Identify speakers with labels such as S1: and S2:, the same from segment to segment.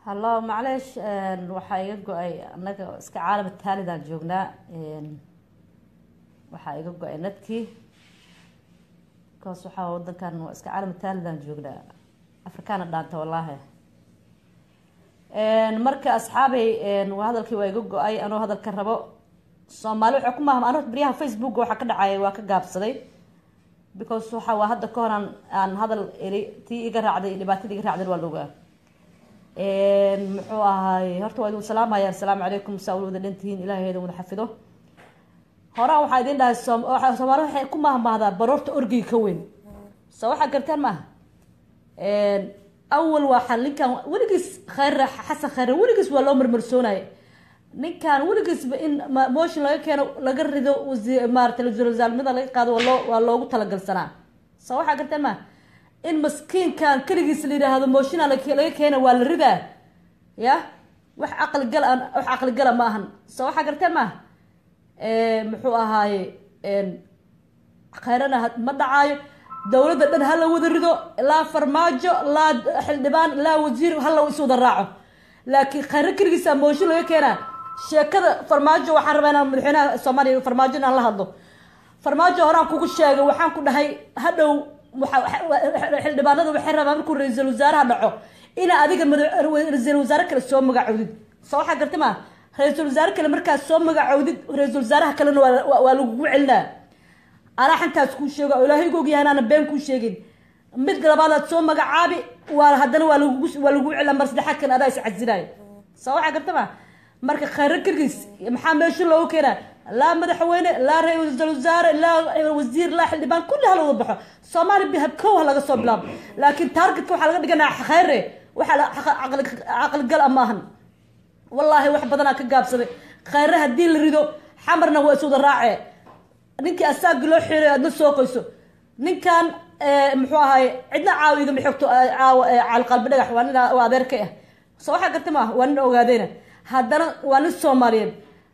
S1: hallo macleish waxaa iga go-ay annaga iska caalama taalidaan joognaa waxaa iga go-ay nadkii bcause waxaa wadankan waa iska caalama taalidaan joognaa afrikaana dhaanta wallaahi marka asxaabay hadalkii waa iga go-ay anoo hadalka rabo soomaali waxaa ku mahma ano baryaha facebook waxaa ka dhacaya waa ka gaabsaday because waxa waa hadda ka hor aan aan hadal eri tii iga raacday dhibaatadii iga raacday waa logaa muxuu ahaay horta waa idin salaamaya asalaamu calaykum saa wada dhantihiin ilahay idin wada xafido horaan waxaa idin dhahay soomaali waxay ku mahmahdaa baroorta orgiga ka weyn soo waxaa gartaan maaha awal waa ninkan weligiis khayr xasan khayre weligiis waa loo marmarsoonaya ninkan weligiisba in motion laga keeno laga rido maarata wasaalnimada laga qaado waa loo waa loogu talagalsanaa soo waxaa gartaan maaha in maskiinkan keligiis la yidhaahdo moshina laga keena waa la ridaa ya wax caqligal wax caqligala ma ahan soo waxaa garteen maaha muxuu ahaaye khayrana ma dhacaayo dowladda dhan hala wada rido laa farmaajo laa xildhibaan laa wasiir hala is wada raaco laakiin khayro keligiisa mooshin laga keenaa sheekada farmaajo waxaan rabaa inaan madaxweynaha soomaaliya farmaajo inaan la hadlo farmaajo horaan kugu sheegay waxaan ku dhahay hadhow xildhibaanada waxay rabaa markuu ra-iisul wasaaraha dhaco inaa adiga ra-iisul wasaare kale soo magacoodid soo waxaa garta maa ra-iisul wasaare kale markaas soo magacoodid ra-iisul wasaaraha kalena waa lagugu celinaa anaa xantaas kuu sheego oo ilaahay gu ogyahay anaana been kuu sheegin mid labaadaad soo magacaabi waa haddana waa lagugu waa lagugu celina mar saddexaad kan adaa is casilaayo soo waxaa garta maa marka khayro keligiis maxaa meesha loogu keenaa laa madaxweyne laa ra-iisul wasaare laa wasiir laa xildhibaan kulli hala wada baxo soomaaliya bihabkow ha laga soo bilaabo laakiin taargetka waxaa laga dhiganaya khayre waxaa caqligal a maahan wallaahi wax badanaa ka gaabsaday khayre haddii la rido xamarna waa iswada raace ninkii asaagi loo xiray aadna soo qoyso ninkan muxuu ahaay cidna caawa igama xogto caawa caalqalbi dhagax waa nin adeerka ah soo waxaa garta maaha waa nin ogaadeyna haddana waa nin soomaaliyeed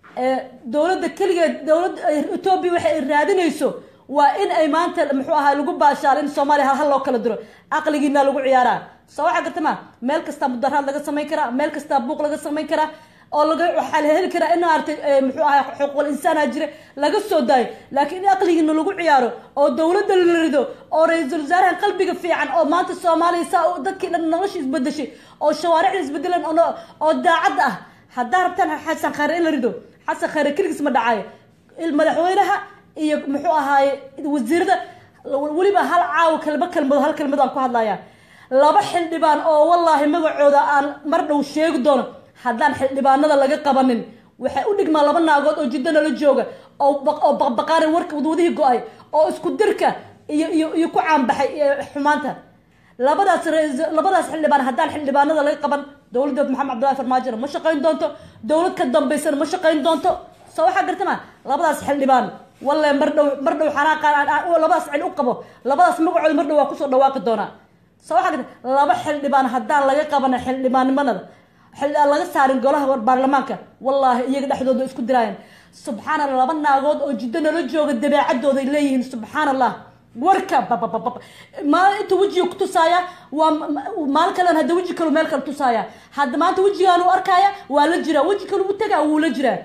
S1: dowladda keligeed dowladda etoobiya waxa ay raadinayso waa in ay maanta muxuu ahaa lagu baashaalo in soomaaliya hal hal loo kala diro caqligiina lagu ciyaaraa soo waxaa garta maa meel kastaa mudaraad laga samayn karaa meel kastaa buuq laga samayn karaa oo laga waxaa la heli karaa in maaragtay muxuu ahaa xuquuqul insaana jira laga soo daayo laakiin in aqligiina lagu ciyaaro oo dowladda la rido oo ra-iisul wasaarahan qalbiga fiican oo maanta soomaaliya saa dadkii dhan nolosha isbedeshay oo shawaaricda isbedelan oo daacad ah haddaa rabtaan xasan khayre in la rido xasan khayre keligiis ma dhacayo madaxweynaha iyo muxuu ahaaye wasiirada weliba hal caawo kelma kelmado hal kelmado aan ku hadlaya laba xildhibaan oo wallaahi magacooda aan mar dhow sheegi doono haddaan xildhibaanada laga qabanin waxay u dhigmaa laba naagood oo jiddo nala jooga oo baqbaqaana warka wadwadihii go-ay oo isku dirka iyo iyo iyo ku caanbaxay xumaanta labadaas labadaas xildhibaan haddaan xildhibaanada laga qaban dowladda maxamed cabdullahi farmaajona ma shaqayn doonto dowlad ka dambaysana ma shaqayn doonto soo waxaa gartama labadaas xildhibaan walle mar dhow mar dhow xanaaqaan labadaas cil u qabo labadaas magacooda mar dhow waa kusoo dhawaaqi doonaa soo waxaa garta laba xildhibaan haddaan laga qabanin xildhibaannimanada xildhibaan laga saarin golaha baarlamaanka wallaahi iyaga dhexdooda isku diraayeen subxaan allah laba naagood oo jiddo nala jooga dabeecadooday leeyihiin subxaan allah warka babababa maalin inta wejiga ku tusaaya waa maalin kalen hadda weji kalu meel kale tusaaya hadda maanta wejigaanu arkaya waa la jiraa weji kalu u tagaa wuu la jiraa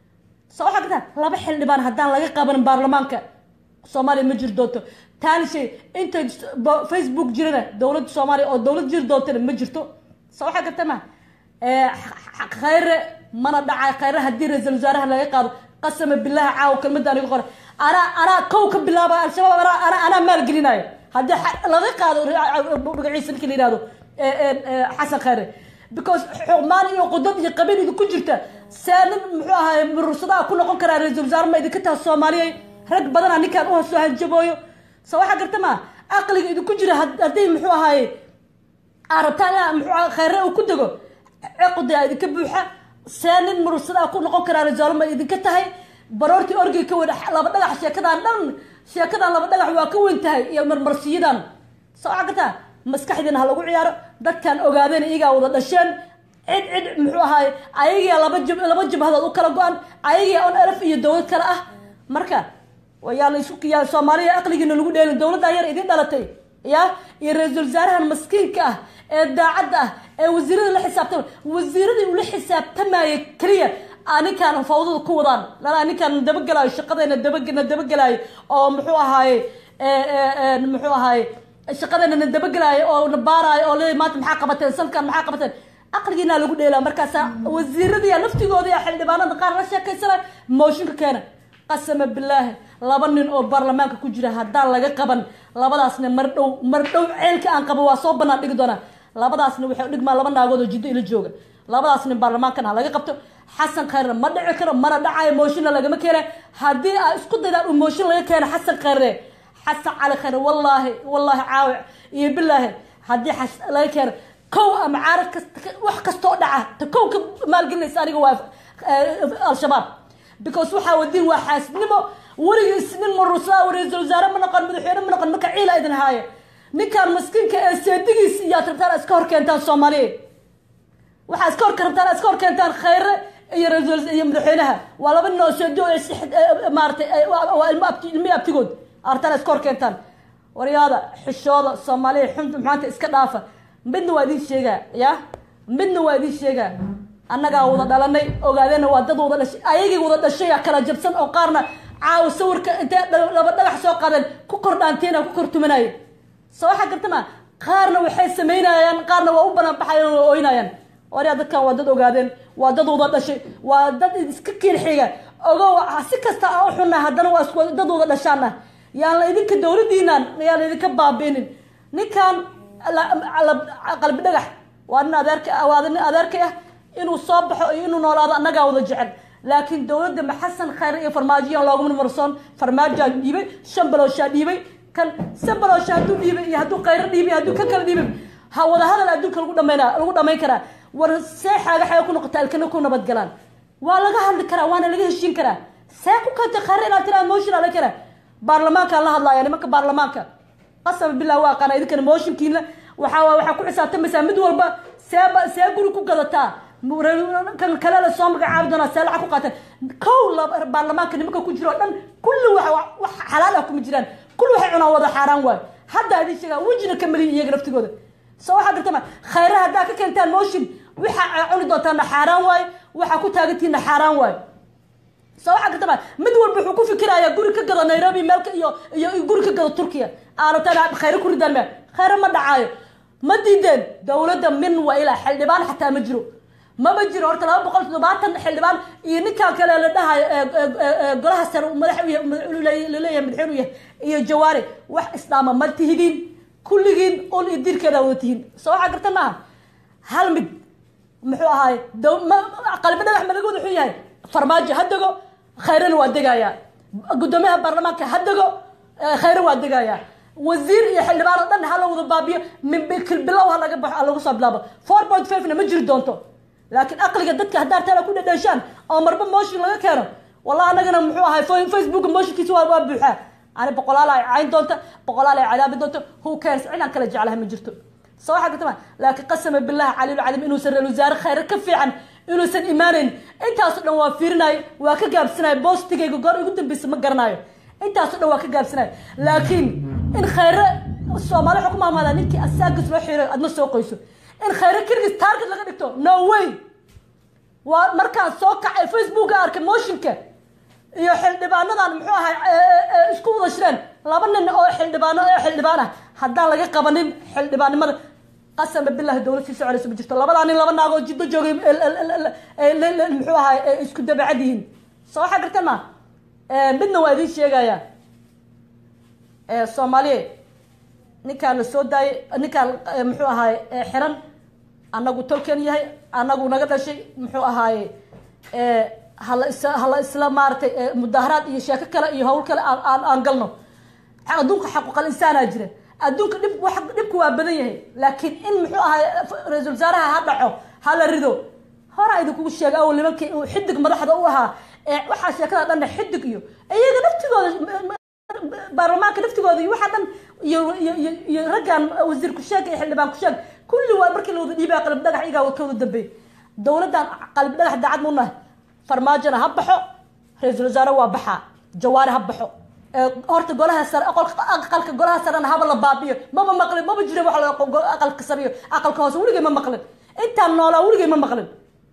S1: soo waxaa gartaa laba xildhibaan haddaan laga qabanin baarlamaanka soomaaliya ma jiri doonto taani shay inta facebook jirana dowladda soomaaliya oo dowlad jiri doontana ma jirto soo waxaa garta ma khayre mana dhacay khayre haddii ra-iisul wasaaraha laga qaado qasama bilahi caawo kelmada aniga qora anaa anaa kow ka bilaaba al-shabaab anaa anaa maalgelinayo haddii laga qaado magaciisa ninka la yihahdo xasan khayre because xumaan iyo qudad iyo qabiil idinku jirta see nin muxuu ahaay murursadaha ku noqon karaa ra-iisul wasaare ma idinka taha soomaaliya rag badana ninkaan uhasoo hanjabooyo so waxaa garta ma aqliga idinku jira haddii muxuu ahaaye aa rabtaan ina muxuu khayre uu ku dego ciqdia idinka buuxa see nin murursadaa ku noqon karaa ra-isul ma idinka tahay baroortii orgiga ka weyn laba dhagax sheekadaan dhan sheekadan laba dhagax waa ka weyn tahay iyo marmarsiyadan soo waxaa gartaa maskaxdiina ha lagu ciyaaro dadkan ogaadeen iyagaa wada dhasheen cid cid muxuu ahaay ayagiia laba jib laba jibhadood u kala go-an ayagiia on elf iyo dowlad kale ah marka yaa la isu yaa soomaaliya aqligiina lagu dheelin dowladdan yar idin dhalatay ya iyo ra-iisul wasaarahan maskiinka ah ee daacadda ah ee wasiirada la xisaabtama wasiiradii ula xisaabtamaya keliya ninkaan fawdada ku wadaan lana ninkaan dabagelaayo shaqadeena dabana dabagelaayo oo muxuu ahaaye muxuu ahaaye shaqadeena na dabagelaayo oo na baaraayo oo le maanta maxaa qabateen sankan maxaa qabateen aqligiinaa lagu dheelaa markaasa wasiiradii laftigooda iyo xildhibaanada qaar la sheekaysanay mooshinka keena qasama bilaahi laba nin oo baarlamaanka ku jira haddaan laga qaban labadaasna mar dhow mar dhow ceelka aan qabo waa soo banaan dhigi doonaa labadaasna waxay udhigmaa laba naagood oo jiddo ila jooga labadaas nin baarlamaankana laga qabto xasan khayrna ma dhici karo mana dhacayo mooshinna lagama keena haddii aa isku daydaan uu mooshin laga keena xasan khayre xasan cali khayre wallaahi wallaahi caawic iyo bilaahi haddii laga keeno kow ama caarad kasta wax kastoo dhaca ta kow ka maalgelinaysa aniga waa al-shabaab because waxaa wadiin waa xaasidnimo weligiis nin marusaa ra-iisul wasaare ma noqon madaxweyne ma noqon marka ciila idin haaya ninkaan maskiinka ee seedigiis iyaad rabtaan iska hor keentaan soomaaliya waxaa iska horka rabtaan iska hor keentaan khayre iyo ra-iisul iyo madaxweynaha waa laba nin oo seedi maaratay waa ilmo abti ilmi abtigood artaan iska hor keentaan waryaada xishooda soomaaliya xunta maanta iska dhaafa midna waa idin sheegaa ya midna waa idin sheegaa annagaa wada dhalanay ogaadeenna waa dad wada dhashay ayagii wada dhashay kala jabsan oo qaarna caawa sawirka intay laba dhagax soo qaadeen ku kor dhaanteena ku kor tumanaaye soo waxaa garta ma qaarna waxay samaynayaan qaarna waa u banaan baxayaan waa ooynayaan waryaa dadkan waa dad ogaadeen waa dad wada dhashay waa dad iska kiin xiga ogow si kasta aan u xunna haddana waa isku dad wada dhashaana yaan la idinka dowladiinaan yaan la idinka baabiinin ninkan qalbi dhagax waa nin adeerka waa nin adeerka ah inuu soo baxo iyo inuu noolaado annagaa wada jecel laakiin dowladda maxasan khayre iyo farmaajoyan looguma marsoon farmaajaa dhiibay shan balooshaa dhiibay kan san baloosha hadduu dhiibay iyo hadduu khayre dhiibay hadduu ka kala dhiibay ha wada hadal adduunka lagu dhamayna lagu dhamayn karaa war see xaaga xaga ku noqota alkana ku nabadgalaan waa laga hadli karaa waana laga heshiin karaa see ku kanta khayre inaad tiraa motion ala karaa baarlamaankaan la hadlaaya nimanka baarlamaanka qasaba billah waa qana idinkana mooshinkiina waxaa waxaa ku xisaabtamaysaa mid walba seeba see guri ku gadataa kan kale la soo magacaabi doonaa see lacag ku qaateen kow baarlamaanka nimanka ku jiro o dhan kulli wax xalaal ah kuma jiraan kulli waxay cunaan wada xaaraan waayo hadda idin sheegaa wejina ka maliyin iyaga laftigooda soo waxaa gartama khayre haddaa ka keentaan motion waxaa cuni doontaana xaaraan waayo waxaa ku taagantihiina xaaraan waayo soo waxaa gartama mid walba wuxuu ku fikirayaa guri ka gado nairobi meelka iyo iyo guri ka gado turkiya aanatan khayre ku ridaan meel khayre ma dhacaayo ma diideen dowladda min wa ilaa xildhibaan xataa ma jiro maba jiro horta laba boqol toddobaatan xildhibaan iyo ninkan kale la dhahayo golaha sare madax laleeyahay madaxweynu yahay iyo jawaari wax isdhaama ma tihidiin kulligiin ul iyo dirkeeda wada tihiin soo waxaa garta maaha hal mid muxuu ahaaye qalbi dhagax malagood wuxuu yahay farmaajo ha dego khayrena waa degayaa guddoomiyaha baarlamaanka ha dego khayre waa degayaa wasiir iyo xildhibaan oo dhan ha la wada baabiyo min bilow ha laga baxo ha lagu soo bilaabo four point five na ma jiri doonto laakiin aqliga dadka haddaa taala ku dhadheeshaan oo marba motion laga keeno wallahi anagana muxuu ahay facebook motionkiisa waa waa buuxaa ani boqolaal ay cayn doonta boqolaal ay cadaabi doonto who cares cidaan kala jeclahay ma jirto soo waxaa gartama laakiin qasama billahi caliil calim inuusan ra-isul wasaare khayre ka fiican inuusan imaanayn intaasoo dhan waa fiirinayo waa ka gaabsanayo boostigayga goor ugu dambeysa ma garanayo intaasoo dhan waa ka gaabsanayo laakiin in khayre soomaali waxaa ku maamaadaa ninkii asaagas loo xiirayo adna soo qoyso in khayre keligiis target laga dhigto no way waa markaan soo kacay facebooka arkay motionka iyo xildhibaanadan muxuu ahay isku wada shireen laba nin oo xildhibaano oo xildhibaan ah haddaan laga qabanin xildhibaannimada qasama billahi dowlad sii soconaysa ma jirto labadaa nin laba naagoo jiddo joogay muxuu ahay isku dabacad yihiin soo waxaa gartan ma midna waa idiin sheegaya soomaaliya ninkaan la soo daayay ninkaan muxuu ahaay xiran annagu tolken yahay annagu naga dhashay muxuu ahaaye hala is hala isla maaratay mudaaharaad iyo sheeko kale iyo hawl kale aan aan galno adduunka xaquuqal insaanaa jira adduunka dhib wa dhibku waa badan yahay laakiin in muxuu ahaay ra-iisul wasaaraha ha dhaco ha la rido horaa idinkugu sheega awal nimankii uu xidig madaxda u ahaa waxaa sheekada dhanna xidig iyo iyaga naftigooda baarlamaanka naftigooda iyo waxaa dhan iyo iyo iyo raggan wasiir kusheeg iyo xildhibaan kusheeg kulli waa markii la wada dhiibaya qalbi dhagax iyagaa ka wada dambeey dowladdan qalbi dhagax daacad mu nahay farmaajona ha baxo ra-iisul wasaare waa baxaa jawaare ha baxo horta golaha sare aqalka golaha sarena haba la baabiyo maba maqlin maba jira wax aqalka sariyo aqalka hoose weligay ma maqlin intaan noolaa weligay ma maqlin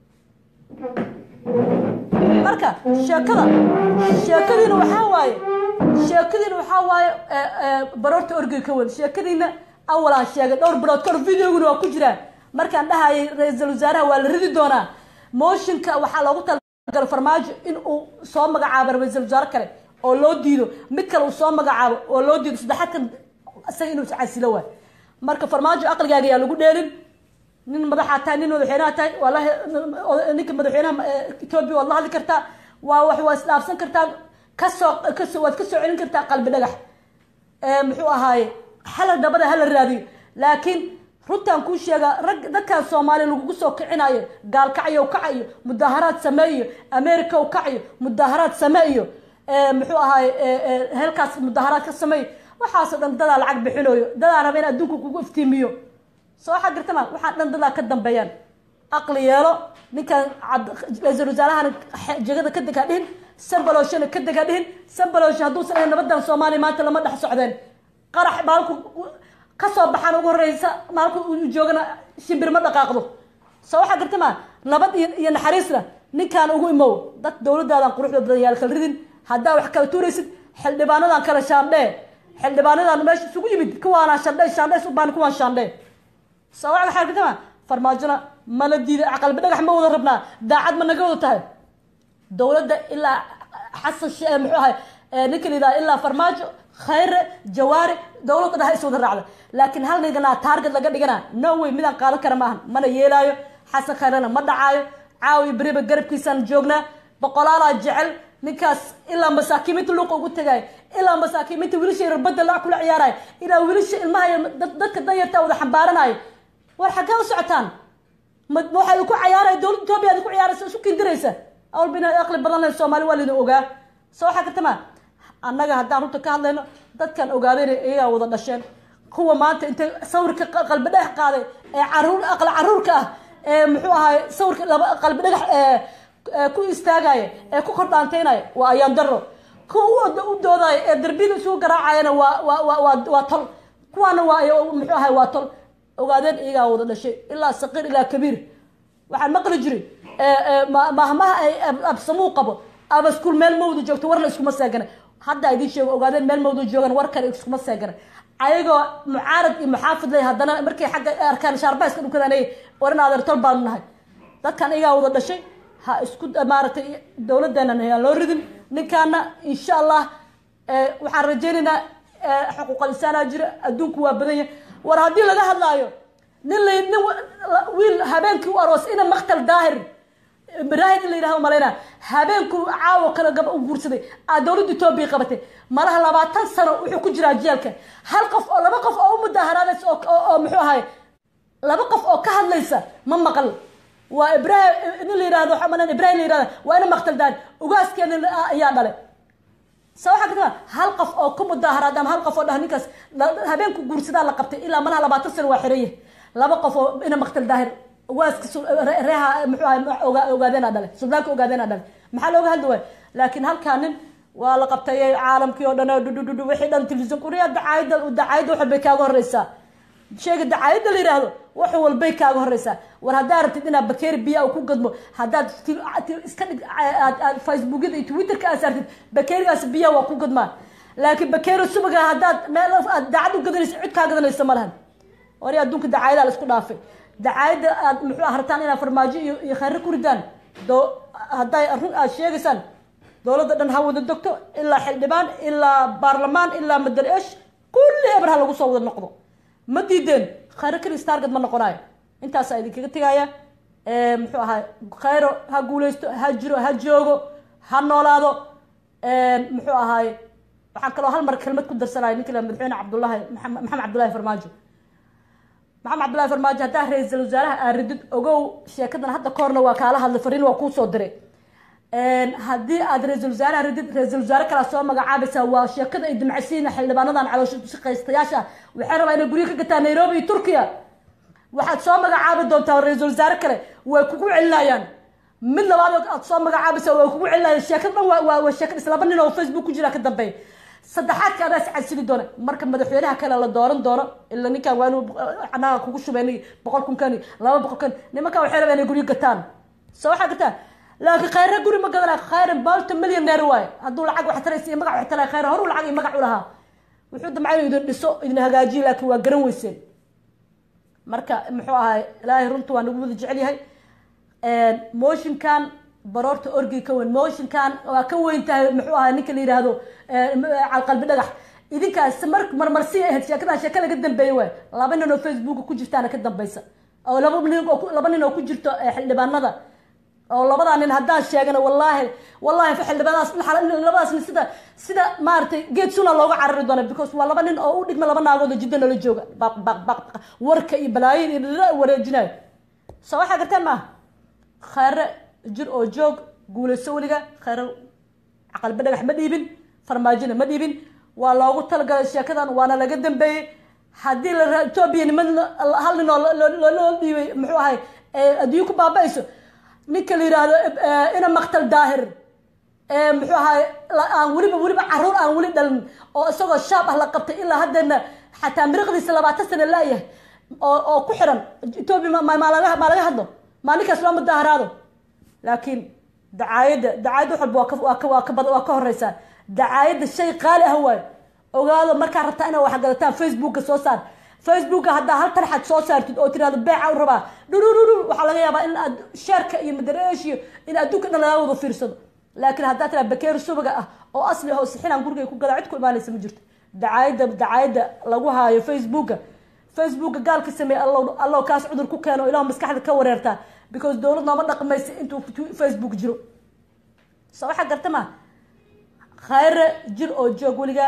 S1: marka sheekada sheekadiina waxaa waaye sheekadiina waxaa waaye baroorta orgey ka weyn sheekadiina awalaan sheegay dhowr bilood kahor videoguna waa ku jiraa markaan dhahayay ra-iisul wasaaraha waa la ridi doonaa mooshinka waxaa loogu talagalo farmaajo in uu soo magacaabo ra-iisul wasaare kale oo loo diido mid kale uu soo magacaabo oo loo diido saddexaadkan isaga inuu iscasilo waay marka farmaajo aqligaaga yaa lagu dheelin nin madaxaa tahay nin madaxweynaha tahay waalahi ninka madaxweynaha etoobiya waad la hadli kartaa waa wax waa isdhaafsan kartaa kasoo kasoo waad kasoo celin kartaa qalbi dhagax muxuu ahaaye hala dabada hala raadiyo laakiin runtaan kuu sheegaa rag dadkaan soomaaliya lagugu soo kicinayo gaalkacyo kacayo mudaaharaad sameeyo america u kacayo mudaaharaad sameeyo muxuu ahaaye heelkaas mudaaharaad ka sameeyo waxaasoo dhan dadaa lacag bixinayo dadaa raba in adduunka kugu iftiimiyo soo waxaa gartama waxaa dhan dadaa ka dambeeyaan aqli yeelo ninkan ra-iisul wasaarahana jegada ka deg ha dhihin sambalooshana ka deg ha dhihin sambaloosh hadduusan ahayn nabadan soomaaliya maanta lama dhex socdeen qarax maalku kasoo baxaan ugu horeysa maalku uu joogana shimbir ma dhaqaaqdo soo waxaa gartama nabad iyo naxariisna ninkaan ugu imow dad dowladaadan quruxda badan yaal kala ridin haddaa wax kala tuuraysid xildhibaanadan kale shaandhee xildhibaanadan meesha isugu yimid kuwaana shandhe shandhe ubaan kuwaan shaandhe soo waxaa gartama farmaajona mala diida qalbi dhagax ma wada rabnaa daacad ma naga wada tahay dowladda ilaa xasan muxuu ahay ninka la yidhaha ilaa farmaajo khayre jawaari dowladda dhaha is wada raacda laakiin hal niganaa taarget laga dhigana no way midaan qaadan kara maahan mana yeelaayo xasan khayrena ma dhacaayo caawi beriba garabkiisaan joognaa boqolaalaa jecel ninkaas ilaa masaakiiminta luuqa ugu tagayo ilaa masaakiiminta wiilasha yarbadda la kula ciyaarayo ilaa wiilasha ilmaha dadka danyarta wada xambaaranayo war xaggee u socotaan ma waxaa ku cayaaraya dowladda etoobiya ad ku ciyaaraysa isu kindiraysa awalba inaad aqli badan lahayn soomaali waa laydin ogaa soo waxaa kartama annaga haddaan runta ka hadlayno dadkan ogaadeen iyagaa wada dhasheen kuwa maanta intay sawirka qalbi dhagax qaaday ee caruur aqli caruurka ah ee muxuu ahaay sawirka laba qalbi dhagax ku istaagaya ee ku kordhaanteynaya waa ayaan daro kuwa u doodaya ee darbiyada isugu garaacayana waa waa waa waa tol kuwaana waa muxuu ahay waa tol ogaadeen iyagaa wada dhashay ilaa saqiir ilaa kabiir waxaan maqli jiray mahmaha ay absamuu qabo abaskuul meel mawda joogto warna iskuma seegana hadda idiin sheego ogaadeen meel mawda joogan war kale iskuma seegana ayagoo mucaarad iyo muxaafid leh haddana markay xagga arkaan shaarba iska dhunkadanay war in adeertol baanu nahay dadkan iyagaa wada dhashay ha isku maaragtay dowladeenan aan loo ridin ninkaana insha allah waxaan rajaynaynaa xuquuqal insaanaa jira adduunku waa badan yahay war haddii laga hadlaayo nin la nin wiil habeenkii u aroos ina maktal daahir ibraahim in la yidhaha malayna habeenku caawo kale gab u guursaday aa dowladda etoobiya qabatay malaha labaatan sano wuxuu ku jiraa jeelka hal qof oo laba qof oo u mudaaharaadaysa oo muxuu ahay laba qof oo ka hadlaysa ma maqal waa ibrahim nin la yidhahdo waxaa malan ibrahim la yidhahda waa ina maktal daahir ugaaskeena ayaa dhalay sa waxaa ka taa hal qof oo ku mudaaharaad ama hal qof oo dhah ninkaas habeenku guursadaa la qabtay ilaa malaha labaatan sano waa xiran yahay laba qof oo ina maktal daahir waaska reeha muxuu ahay ogaadeenaa dhale suldaanka ogaadeenaa dhale maxaa looga hadli waay laakiin halkaa nin waa la qabtay caalamkii oo dhan dhudhudhudhu wixii dhan telefisyon kuriya dacaayadda dacaayadda wax walbay kaaga horeysaa sheega dacaayadda la yidhaahdo wax walbay kaaga horeysaa war haddaa rabtid inaad bakeeri biya ku gadmo haddaad iska dhig facebookyada iyo twitterka aad saartid bakeerigaas biya waa ku gadmaa laakiin bakeeri subaga haddaad meel aad daacad u gadanaysa cid kaa gadanaysa ma lahan wari adduunka dacaayada la isku dhaafay dacaayadda aad muxuu hartaan inaad farmaajo iyo iyo khayro ku ridaan do hadday run aad sheegaysaan dowladda dhan ha wada dogto ilaa xildhibaan ilaa baarlamaan ilaa madal esh kulli eber ha lagu soo wada noqdo ma diideen khayro kalis target ma noqonayo intaasaa idinkaga tegaya muxuu ahaa khayro ha guuleysto ha jiro ha joogo ha noolaado muxuu ahaaye waxaan kaloo hal mar kelmad ku darsanaya ninka madaxweyne cabdullahi maxamed cabdullahi farmaajo maxamed cabdullahi farmaajo haddaa ra-iisul wasaaraha aa ridid ogow sheekadan hadda kahorna waa kaala hadlay fariin waa kuusoo diray haddii aad ra-iisul wasaaraha ridid ra-iisul wasaare kalaa soo magacaabaysaa waa sheekada ay dimcasiina xildhibaanadan caloosha shaqaystayaasha waxay rabaa inay guryo ka gataa nairobi iyo turkiya waxaad soo magacaabi doontaa ra-iisul wasaare kale way kugu celinayaan mid labaad aad soo magacaabaysa way kugu celinayaan sheekada dhan waa waa sheekad islaba nin oo facebook ku jira ka dambeeya saddexaadka adaa is casili doona marka madaxweynaha kale la dooran doono ila ninkan waa inuu anaga kugu shubeen boqol kun kan laba boqol kan nimankan waxay rabaan inay guryo gataan soo waxaa gataan laakiin khayre guri ma gadana khayre balta millionaire waaye hadduu lacag wax taraysa iyo magac wax talay khayre horuu lacag iyo magac u lahaa wuxuu damcay inuu idin dhiso idin hagaajiyo laakiin waa garan weyseen marka muxuu ahay ilaahay runta waa nagu wada jecel yahay motionkan baroorta orgi ka weyn motionkan waa ka weyn tahay muxuu ahay ninka la yidhaahdo calqalbi dhagax idinkaas mar marmarsi ahayd sheekadan sheeka laga dambeeyey waay laba nin oo facebooka ku jirtaana ka dambeysa oo laba nin oo laba nin oo ku jirto xildhibaanada oo labadaa nin haddaan sheegana wallaahi wallaahi xildhibaanadaas labadaas nin sida sida maaragtay geed suna looga carari doona because waa laba nin oo u dhigma laba naagood oo jiddo nala jooga baq baq baq warka iyo balaayin iyo dhira wareejinayo soo waxaa gartaan maaha khayre jir oo joog guulayso weliga khayre caqalba dhagax ma dhiibin farmaajona ma dhiibin waa loogu talagalay sheekadan waana laga dambeeyey haddii la etoobiya niman hal nin oo loo dhiibay muxuu ahay adduunyo ku baaba-ayso ninka la yidhaahdo ina maktal daahir muxuu ahay aan weliba weliba caruur aan weli dhalin oo isagoo shaab ah la qabtay ilaa haddana xataa miriqdiisa labaatan sana laayahay oo oo ku xiran etoobiya maa laga maa laga hadlo maa ninkaas loo mudaaharaado laakiin dacaayadda dacaayadda wax walba waa ka waa ka waa ka horeysaa dacaayadda shay qaali ah waayo ogaado markaa rabtaa inaad wax gadataan facebooka soo saar facebooka haddaa hal tarxad soo saartid oo tirahdo beeca u rabaa dhurururu waxaa laga yaabaa in aad sheerka iyo madareesh iyo in adduunka dhan lagaa wada fiirsado laakiin haddaa tiraa bakeeri subaga ah oo asli ah oo sixinaan gurigay ku gadaa cid ku imaanaysa ma jirto dacaayadda dacaayadda lagu haayo facebooka facebooka gaalka sameeye allow allow kaas cudur ku keeno ilahu maskaxda ka wareertaa because dowlad nooma dhaqmaysa intuu facebook jiro soo waxaa garta ma khayre jir oo joog weliga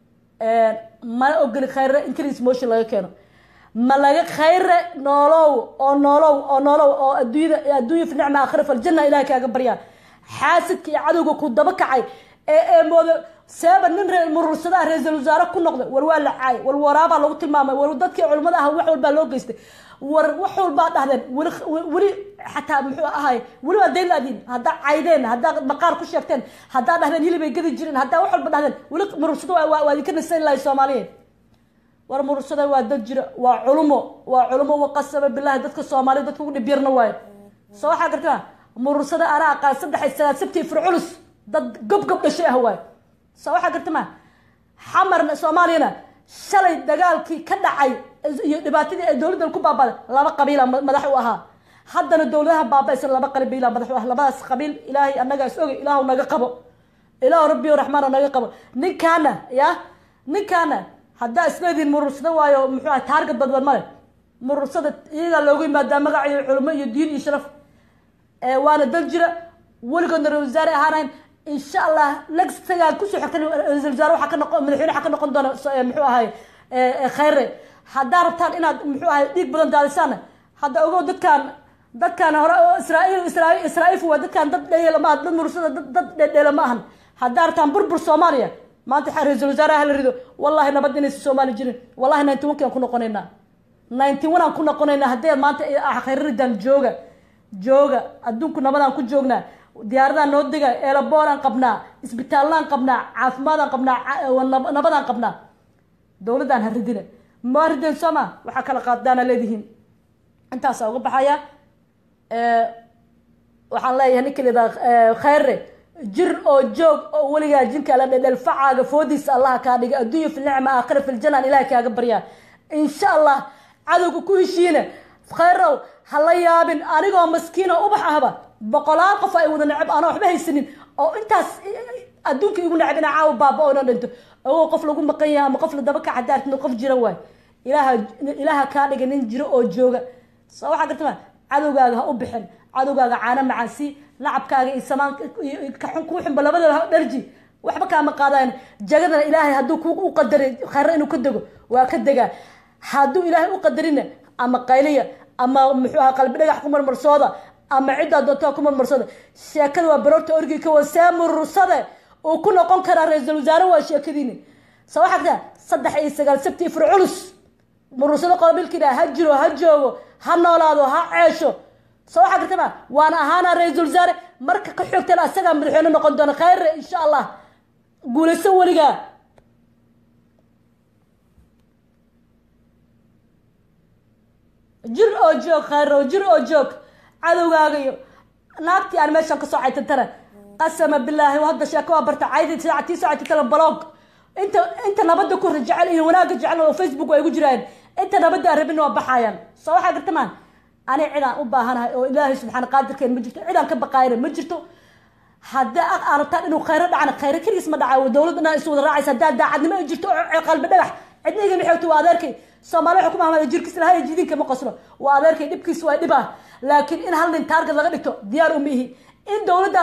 S1: mana ogoli khayre increase motion laga keeno ma laga khayre noolow oo noolow oo noolow oo adduunyada adduunya fi nicma aakhira faljanna ilahay kaaga baryaa xaasidka iyo cadowga ku daba kacay ee ee moodo seeba nin reer murursadaha ra-iisul wasaare ku noqday war waa la caay war waraabaa lagu tilmaamay war dadkii culimmada ah wax walbaa loo geystay war wax walbaa dhahdeen weli weli xataa muxuu ahay weli waa dayn laadiin haddaa caydeen haddaa maqaar ku sheegteen haddaa dhahdeen hilibay gadi jireen haddaa wax walba dhahdeen weli murursada waa waa idinka nasan lahay soomaaliyeed war murursada waa dad jira waa culumo waa culumo waqasaba bilahi dadka soomaaliya dadka ugu dhib yarna waayo soo waxaa gartaa murursada anaa aqaan saddex sagaal sabtii firculus dad gob gob dhashay ah waayo soo waxaa garta ma xamarna soomaaliyana shalay dagaalkii ka dhacay iyo dhibaatadii ay dowladdan ku baabaaday laba qabiila madax u ahaa haddana dowladaha baaba-aysan laba qabiila madax u ah labadaas qabiil ilaahay annaga is ogay ilaahu naga qabo ilaahu rabbiyo raxmaan naga qabo ninkaana ya ninkaana haddaa isleediin murursada waayo muxuu ahay taargad badban male murursada iyagaa loogu yimaadaa magac iyo culimo iyo diin iyo sharaf waana dal jira weligoodna ra-isul wasaare ahaanayn insha allah legsagaa kusoo xigta ra-isul wasaare waxaa ka noqon madaxweyne waxaa ka noqon doona muxuu ahay khayre haddaa rabtaan inaad muxuu ahay dhiig badan daadisaana hadda ogow dadkaan dadkaan hore israaiil israa israaiif waa dadkaan dad dheela ma aha dad murursada dad dad dhedheela ma ahan haddaa rabtaan burbur soomaaliya maanta ra-isul wasaare hala rido wallahi nabad inaysa soomaali jirin wallahi ninety one kaan ku noqonaynaa ninety one aan ku noqonaynaa haddee maanta khayre ridaan jooga jooga adduunku nabadaan ku joognaa diyaaradaan noo dega eelabooraan qabnaa isbitaallaan qabnaa caafimaadaan qabnaa nabadaan qabnaa dowladdaan ha ridina ma rideen soo ma waxaa kala qaadaana leedihiin intaasaa uga baxaya waxaan leeyahay ninka lidaa khayre jir oo joog oo weligaa jinka la dhedhel facaaga foodiisa allaha kaa dhiga adduunya fi nicma aakhira fi ljanaan ilahay kaaga baryaa insha allah cadowga ku heshiina khayrow ha la yaabin anigoo maskiino ubax ahba boqolaal qof ay wada necab aanoo waxba haysanin oo intaas adduunka igu necab inaa caawa baaba oo dhan dhinto ogoo qof lagu maqan yahay ama qof la daba kaca daartin qof jira waay ilaaha ilaaha kaa dhiga nin jiro oo jooga soo waxaa gartama cadowgaaga ha u bixin cadowgaaga caano macaan si nacabkaaga iyo samaan kaxun kuu xunba labadaba dharji waxba kaama qaadayan jagadana ilaahay hadduu ku u qadaray khayre inuu ka dego waa ka degaa hadduu ilaahay u qadarina ama qayliya ama muxuu aha qalbi dhagax ku marmarsooda ama ciddaa doontaa ku marmarsooda sheekada waa baroorta orgi ka wa see murursade uu ku noqon karaa ra-iisul wasaare waa sheekadiini sa waxaa kataa saddex iyo sagaal sabti ifur culus murursado qabiilkiina ha jiro ha joogo ha noolaado ha ceesho sa waxaa kartama waana ahaana ra-iisul wasaare marka ka xoogtana asagaa madaxweyne noqon doona khayre insha allah guulayso weligaa jir oo joog khayro jir oo joog cadowgaaga iyo naagtii aan meeshan kasoo caytantana qasama bilaahi hadda sheeko waa barta caydi saacatii soo caytantana blog inta inta nabada ku jecel iyo wanaagga jecel oo facebook ay gu jiraan inta nabada aan rabin waa baxayaan soo waxaa garta maan ani cidaan u baahanahay oo ilaahay subxaana qaadirkeen ma jirto cidaan ka baqaayana ma jirto haddii aan rabtaan inuu khayro dhacana khayro keligiis ma dhacayo dowladana is wada raacaysa haddaa daacadnimo ay jirto oo qalbi dhagax cidna iga nixoogto waa adeerkay soomaali waxay ku mahmada jirkiis lahay jidinka ma qoslo waa adeerkay dhibkiis waa dhib ah laakiin in hal nin taarget laga dhigto diyaar uma ihi in dowladda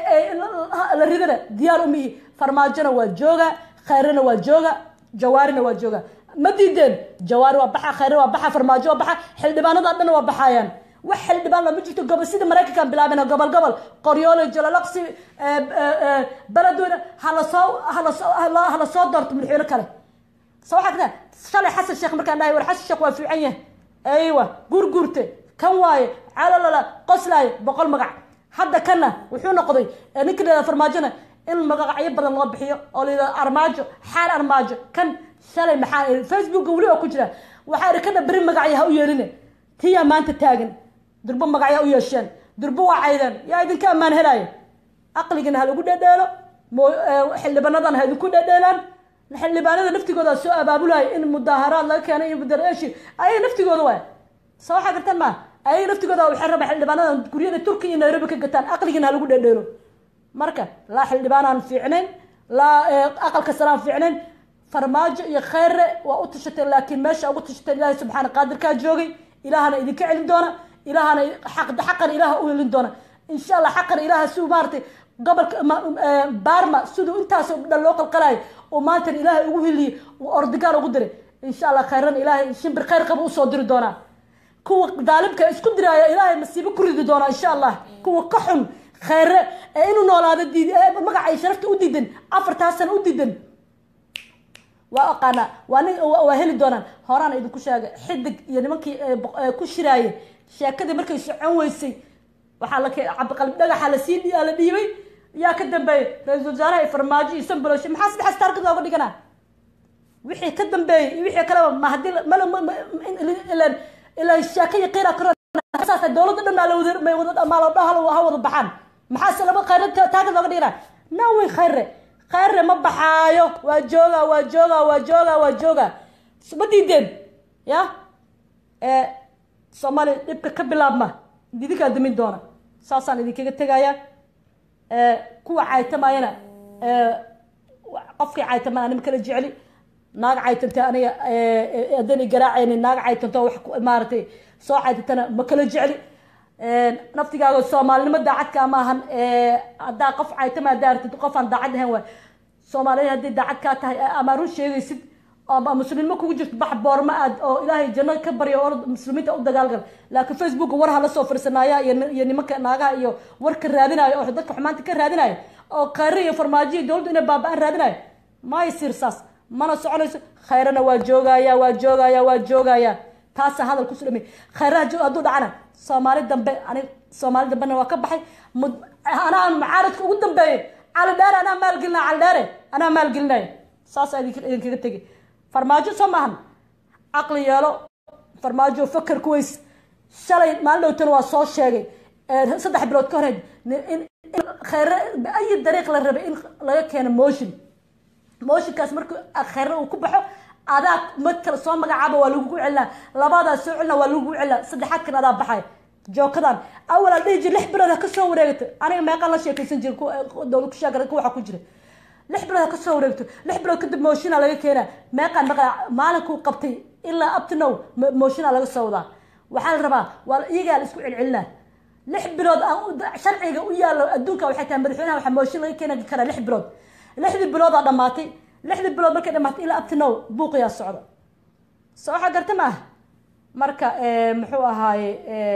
S1: la ridana diyaar uma ihi farmaajona waa jooga khayrana waa jooga jawaarina waa jooga ma diideen jawaari waa baxa khayra waa baxa farmaajo waa baxa xildhibaanada dhan waa baxayaan wax xildhibaan lama jirto gobol sida maraykankan bilaabeen gobol gobol qoryoole jalalaqsi beledweyne halasoo halasoo hala soo doorto madaxweyne kale so waxaa kada shalay xasan sheekh markaan dhahay war xasan sheekh waa fiican yahay aywa gurgurte kan waaye calalala qoslaayo boqol magac hadda kana wuxuu noqday ninka la farmaajona in magacyo badan loo bixiyo oo la yidhahdo armaajo xaal armaajo kan shalay maxaa facebooka weli oo ku jira waxaa ihi kana beri magacyo ha u yeelina tiyaa maanta taagan durbo magacyaa u yeesheen durbo waa caydeen yaa idinka ammaan helaayo aqligana ha lagu dhedheelo xildhibaanadan ha idinku dhedheelaan xildhibaanada naftigooda soo abaabulayo in mudaaharaad laga keenay iyo mudareeshi ayaga naftigooda waay soo waxaa gartaan maa ayaga naftigooda waxay rabaa xildhibaanada guryada turkiya iyo nairobi ka gataan aqligana ha lagu dhedheelo marka laa xildhibaan aan fiicnayn laa aqalka sare aan fiicnayn farmaajo iyo khayre waa u tashatay laakiin meesha ugu tashatay ilaahay subxaana qaadirkaa joogay ilaahana idinka celin doona ilaahana xaqan ilaaha u helin doona insha allah xaqan ilaaha siduu maaratay gobolka baarma siduu intaasoo dhan loo qalqalayo oo maantan ilaahay ugu heliye uu ordigaan ugu diray insha allah khayran ilaahay shimbir khayr qaba usoo diri doonaa kuwa daalimka isku diraaya ilaahay masiibo ku ridi doonaa insha allah kuwa ka xun khayre ee inuu noolaado diid magacay sharafta u diidan afartaa sana u diidan waa aqaana waa nin waa heli doonaan horaan idinku sheegay xidig iyo nimankii ku shiraaye sheekadii markay socon weysay waxaa la cabdiqalbi dhagaxa lasii la dhiibay yaa ka dambeeyey ra-iisul wasaaraha iyo farmaajo iyo sanbaloshe maxaa saddexaas taargad looga dhiganaa wixii ka dambeeyey iyo wixii kaleba ma haddii mal ilan ilan sheeka iyo qiira karo saas dowladda dhan maa lawada may wada maalodha ha wada baxaan maxaase laba khayre taargad looga dhiganaa nawey khayre khayre ma baxaayo waa jooga waa jooga waa jooga waa jooga ma diideen ya soomaaliya dhibka ka bilaabma idinkaa damin doona saasaan idinkaga tegaya kuwa caytamayana qofkii caytaman anima kala jecli naag caytanta aniga haddana garaacayni naag caytanto wax maaratay soo caytantana ma kala jecli naftigaaga soomaalinimo daacadka ma ahan haddaa qof caytama haddaa artid qof aan daacad ahayn waay soomaaliya haddii daacad kaa tahay ama run sheegaysid ama muslimnimo kugu jirto bax boorma aad oo ilaahay janno ka baryo oo muslimiinta u dagaalgal laakiin facebook war ha la soo firsanaaya iyo nimanka naagaha iyo warka raadinayo oo dadka xumaanta ka raadinayo oo khayre iyo farmaajo iyo dowladdu inay baaba-aan raadinayo may sirsaas mana soconayso khayrana waa joogaya waa joogaya waa joogaya taasa hadal kusu dhami khayraha hadduu dhacana soomaali dambe ani soomaali dambena waa ka baxay anaa mucaaradka ugu dambeeyay cali dheere anaa maalgelinaya cali dheere anaa maalgelinaya saasa idinkaga tegi farmaajo soo maahan caqli yeelo farmaajo faker kuways shalay maalin dhowtana waa soo sheegay saddex bilood ka horeed in khayre ayi dariiq la rabay in laga keeno motion motionkaas markii khayre uu ku baxo adaa mad kale soo magacaaba waa lagugu celinaa labadaa soo celina waa lagugu celinaa saddexaadkan adaa baxay jookadan awal aan dhihi jir lix bilood ha ka soo wareegto aniga meeqaan la sheekaysan jira dowlad kushaagara waxa ku jira lix bilood ha ka soo wareegto lix bilood kadib moshina laga keenaa meeqaan maqa maalinkuu qabtay ilaa uptinow moshina laga soo wadaa waxaa la rabaa waa iyagaa la isku celcelinaa lix bilood sharciga u yaalo adduunka waxay tahay madaxweynaha waxaa mooshin laga keeni karaa lix bilood lixdii biloodaa dhamaatay lixdii bilood markay dhamaatay ilaa uptinow buuqiyaa socda soo waxaa garta ma ah marka muxuu ahaaye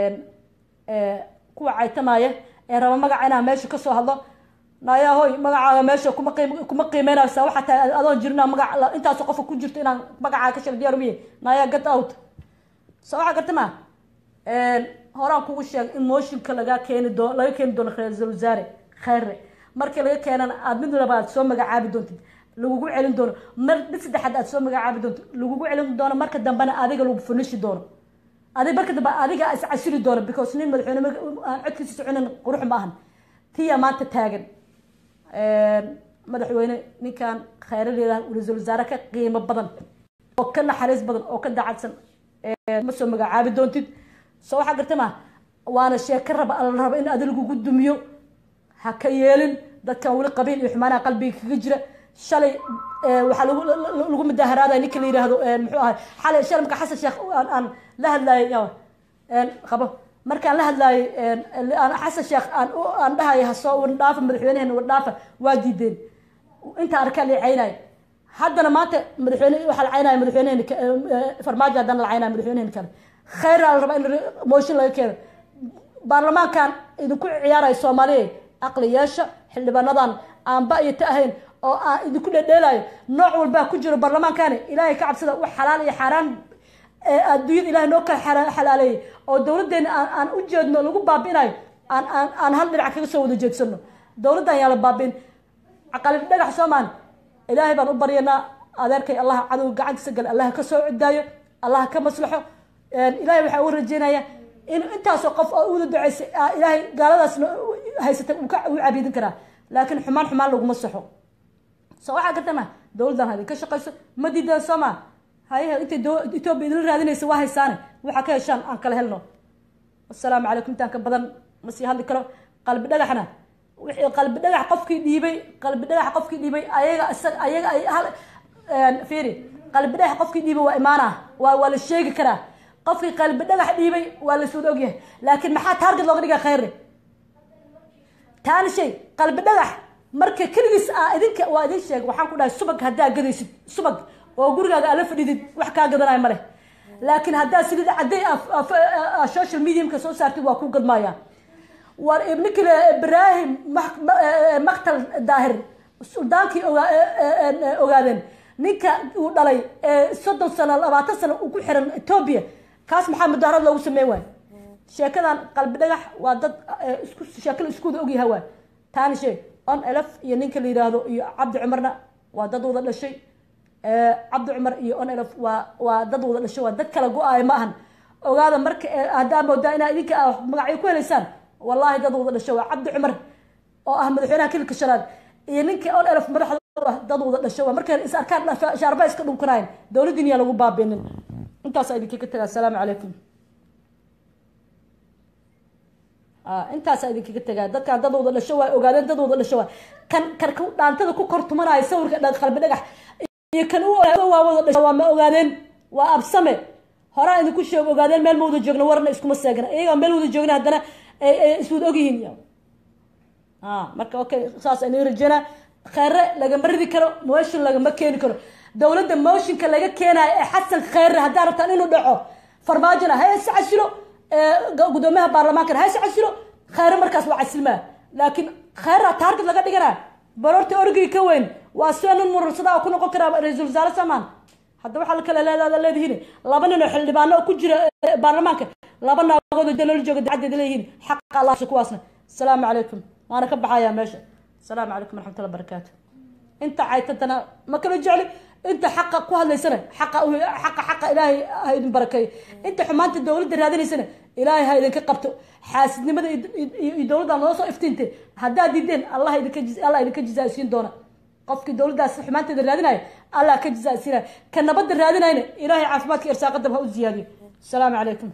S1: kuwa caytamaya ee raba magaca inaa meesha kasoo hadlo naayaa hoy magacaaga meesha kuma qiim kuma qiimeynaysa waxaa tahay adoon jirna magac intaasoo qofka ku jirto inaan magacaaga ka sheego diyaar umiye naayaa get out soo waxaa garta ma horaan kugu sheegay in mooshinka laga keeni doo laga keeni doono ra-iisul wasaare khayre markii laga keenana aad mid laba aad soo magacaabi doontid lagugu celin doono mar mid saddexaad aad soo magacaabi doonto lagugu celin doono marka dambena adiga lagu funishi doono adig marka dambe adiga is casili doona because nin madaxweyne aan codkiisa soconin qurux ma ahan tiya maanta taagan madaxweyne ninkan khayradeeda ra-iisul wasaare ka qiimo badan oo ka naxariis badan oo ka dacadsan ma soo magacaabi doontid soo waxaa garta ma waana sheeko raba alla raba in adi lagugu dumiyo ha ka yeelin dadkan weli qabiil iyo xumaanaha qalbiga kaga jira shalay waxaa lagu lagu mudaaharaadaya ninka la yidhaahdo muxuu ahay xalay shalay marka xasan sheekh aan aan la hadlaayay qabo markaan la hadlaayay aan xasan sheekh aan aan dhahayo hasoo wardhaafa madaxweyneheena wardhaafa waa diideen inta arkaa la caynaayo haddana maanta madaxweyne waxaa la caynaya madaxweyneheen farmaajo haddana la caynaya madaxweyneheen kale khayraa la rabaa in mooshin laga keeno baarlamaankan idinku ciyaaraya soomaaliya aqli yeesha xildhibaanadan aanba iyo ta ahayn oo aan idinku dhedheelayo nooc walbaa ku jiro baarlamaankani ilaahay ka cabsada wax xalaal iyo xaaraan adduunyada ilahay noo ka xalaaleeyay oo dowladdeena aan aan u jeedno lagu baabi'inayo aan aan aan hal dhinac kaga soo wada jeedsano dowladdan yaa la baabi'in caqalib dhagax soomaan ilaahay baan u baryanaa adeerkay allah cadowga gacantiisa gal allah ka soo cidaayo allah ka maslaxo ilaahay waxaa uga rajeynaya in intaasoo qof oo uda duceysay ilaahay gaaladaasna haysatay uu ka uu cabiidin karaa laakiin xumaan xumaan laguma saxo soo waxaa gartama dowladdan ha idinka shaqayso ma diidan soo maa haye intay etoobiya idinla raadinaysa waa haysaane waxaa ka heshaan aan kala helno asalaamu calaykum intaan ka badan ma sii hadli karo qalbi dhagaxna wixii qalbi dhagax qofkii dhiibay qalbi dhagax qofkii dhiibay ayaga isaga ayaga ay hal fiiri qalbi dhagax qofkii dhiibay waa imaana waa waa la sheegi karaa qofkii qalbi dhagax dhiibay waa la suud ogyahay laakiin maxaa taarget looga dhigaa khayre taani shay qalbi dhagax marka keligiis ah idinka waa idin sheeg waxaan ku dhahay subag haddaa gadaysid subag oo gurigaaga aala fadhidid wax kaa gadanayo male laakiin haddaa silid cadday social mediumka soo saartid waa ku gadmaaya war ninkii ibraahim maktal daahir suldaankii ogaadeen ninka uu dhalay soddon sano labaatan sano uu ku xiran etoobiya kaas maxaa mudaharad loogu sameyn waayo sheekadan qalbi dhagax waa dad isku sheekala iskuda ogyaha waay taani shay on elf iyo ninka la yidhaahdo iyo cabdi cumarna waa dad wada dhashay cabdi cumar iyo on elf waa waa dad wada dhashay waa dad kala go-aayo ma ahan ogaada marka haddaa moodaa inaa idinka magacyo ku helaysaan wallahi dad wada dhashay waa cabdi cumar oo ah madaxweynaha kilka shanaad iyo ninka on elf madaxda dad wada dhashay waa markay is arkaan shaarba iska dhunkanayn dowladdiin yaa lagu baabinin intaasaa idinka ka tagaa asalaamu calaykum intaasaa idinkaga tagaa dadkaan dad wada dhasho waa ogaadeen dad wada dhasho waa kan kan dhaantada ku kor tumanaayo sawirka qalbi dhagax iyo kan u waa wada dhasho waa ma ogaadeen waa absame horaa idinku sheeg ogaadeen meel ma wada joogna warna iskuma seegna iyagaa meel wada joogna haddana iswada ogyihiin marka okay saas aynu rajeynaa kheyre lagama ridi karo motion lagama keeni karo dowladda motionka laga keenayo ee xasan kheyre haddaa rabtaan inuu dhaco farmaajona ha is casilo gudoomiyaha baarlamaankana ha is casilo kheyre markaas waa casilmaa laakiin kheyra taarget laga dhiganaa barorta orgii ka weyn waa sida nin murursada oo ku noqon karaa ra-iisul wasaare samaan hadda waxaa la kala leedaada leedihiin laba nin oo xildhibaano oo ku jira baarlamaanka laba naagood oo daloola jooga dacaddeeda leeyihiin xaqa allah kuwaasna asalaamu calaykum waana ka baxayaa meesha asalaamu calaykum waraxmatullahi barakaatu inta caytantana ma kala jecli inta xaqa ku hadlaysana xaqa xaqa xaqa ilaahay ha idin barakeeyo inta xumaanta dowladda raadinaysana ilaahay ha idinka qabto xaasidnimada iyo dowladda noo soo iftiintay haddaad diideen allah idinka allah idinka jizaasiin doona qofkii dowladdaas xumaanteeda raadinayo allah ka jizaasiinaya ka nabadda raadinayna ilaahay caafimaadka irsaaqadaba ha u ziyaadiyo asalaamu calaykum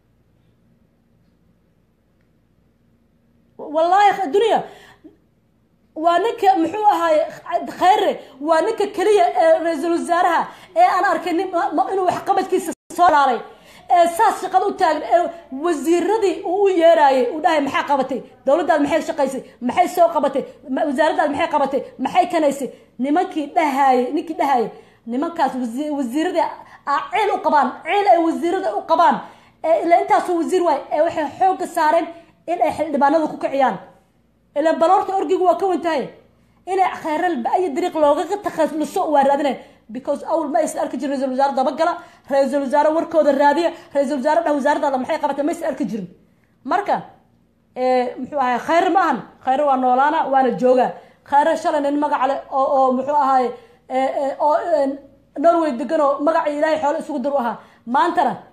S1: wallaahi dunya waa ninka muxuu ahaaye kheyre waa ninka keliya ee ra-iisul wasaaraha ee aan arkay nin inuu waxqabadkiisa soo laalay ee saas shaqada u taagan ee wasiiradii uu u yeeraayay uu dhahay maxaa qabatay dowladdaad maxay shaqaysay maxay soo qabatay wasaaraddaad maxay qabatay maxay kanaysay nimankii dhahaayay ninkii dhahaayay nimankaas wasiiradii ciil u qabaan ciil ay wasiirada u qabaan ee ila intaasoo wasiir waay ee waxay xoogga saareen in ay xildhibaanada ku kiciyaan ilan baloorta orgigu waa ka wantahay inay kheyral ba-ayo dariiq loogaga takhaluso waa raadinay because awl ma aysan arki jirin ra-isul wasaare dabagala ra-isul wasaare warkooda raadiya ra-isul wasaare dhah wasaaradaada maxay qabatay ma aysan arki jirin marka muxuu ahay kheyr ma ahan kheyr waa noolaana waana joogaa kheyre shalay nin magac leh oo oo muxuu ahaay oo norway degan oo magacii ilaahay xoole isugu dar u ahaa maantana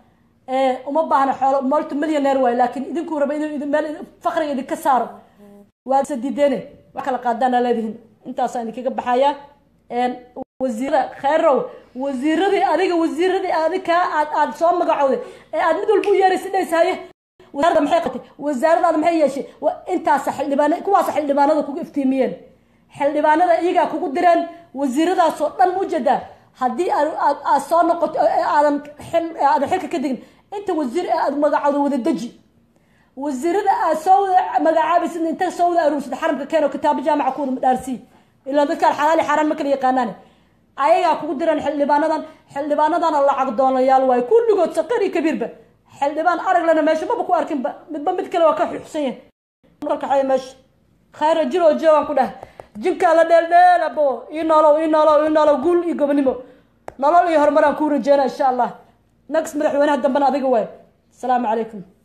S1: uma baahna xoolo multi millionaire waay laakiin idinkuu raba inuu meel fakriga idinka saaro waa isa diideene wax kala qaadaana leedihin intaasaan idinkaga baxaya wasiira kheyrow wasiiradii adiga wasiiradii adiga aad aad soo magacowday ee aad mid walba u yeeraysa dhays haye wasaaradda maxay qabtay wasaaradaada maxay yeeshay intaasa xildhibaan kuwaasa xildhibaanada kugu iftiimiyeen xildhibaanada iyagaa kugu direen wasiiradaasoo dhan ujeedaa haddii aad soo noqoto aadan aadan xilka ka digin inta wasiir ee aad magacowda wada deji wasiirada aad soo wada magacaabaysid inta soo wada aruursad xaramka keeno kitaabo jaamaca ku wada madhaarsii ilaa dadkaan xalaali xaaraan ma kala yaqaanaan ayagaa kugu direen xildhibaanadan xildhibaanadana lacag doonayaal waayo kulligood saqar iyo kabiirba xildhibaan araglana meesha maba ku arkinba midba mid kale waa ka xuxsan yahay kaxeeya meesha khayra jir oo joogan ku dheh jinkaa la dheeldheel abo ii noolow ii noolow ii noolow guul iyo gobonimo nolol iyo horumaraan kuu rajeena insha allah next madaxweynaha dambena adiga waay asalaamu calaykum